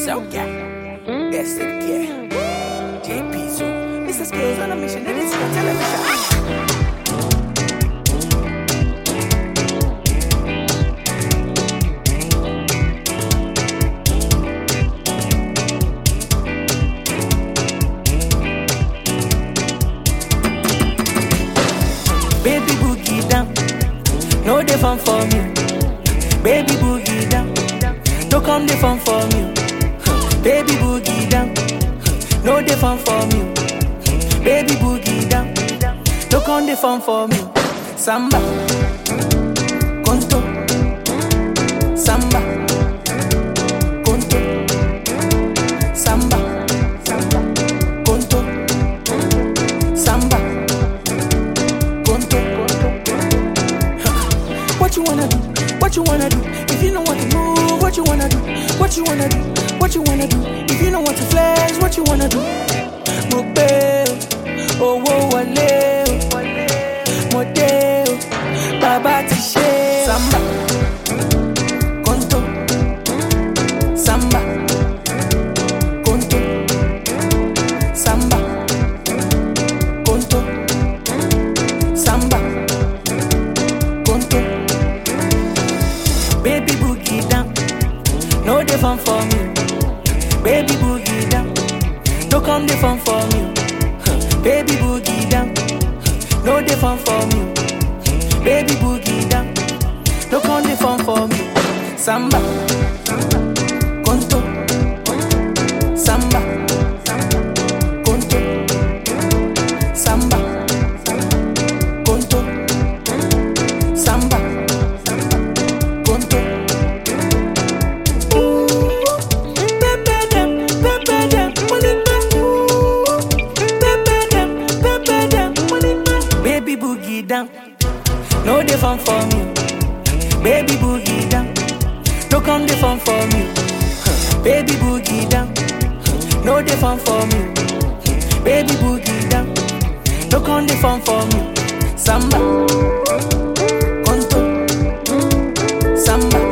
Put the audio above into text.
So yeah, yes it yeah. JP so Mr. Skills on a mission. It is your television. Baby boogie down, no dey fun for me. Baby boogie down, no come dey fun for me. Baby boogie down, no dey fun for me. Baby boogie down, no come dey fun for me. Samba, conto, samba, conto, samba, conto, samba. Conto. What you wanna do? What you wanna do? If you don't want to move, what you wanna do? What you wanna do? What you wanna do? If you don't want to flex, what you wanna do? Mo gbé o, owó wọlé o, mo dé o, bàbá ti ṣe o. Samba, conto, samba, conto, samba, conto, samba, conto. Baby boogie down, no dey fun for me. Baby boogie down, no come dey fun for me. Huh. Baby boogie down, no dey fun for me. Baby boogie down, no come dey fun for me. Samba, conto, samba, conto, samba, conto, samba, conto. Baby boogie down, no dey fun for me. Baby boogie down, no come dey fun for me. Huh. Baby boogie down, no dey fun for me. Baby boogie down, no come dey fun for me. Samba, conto, samba,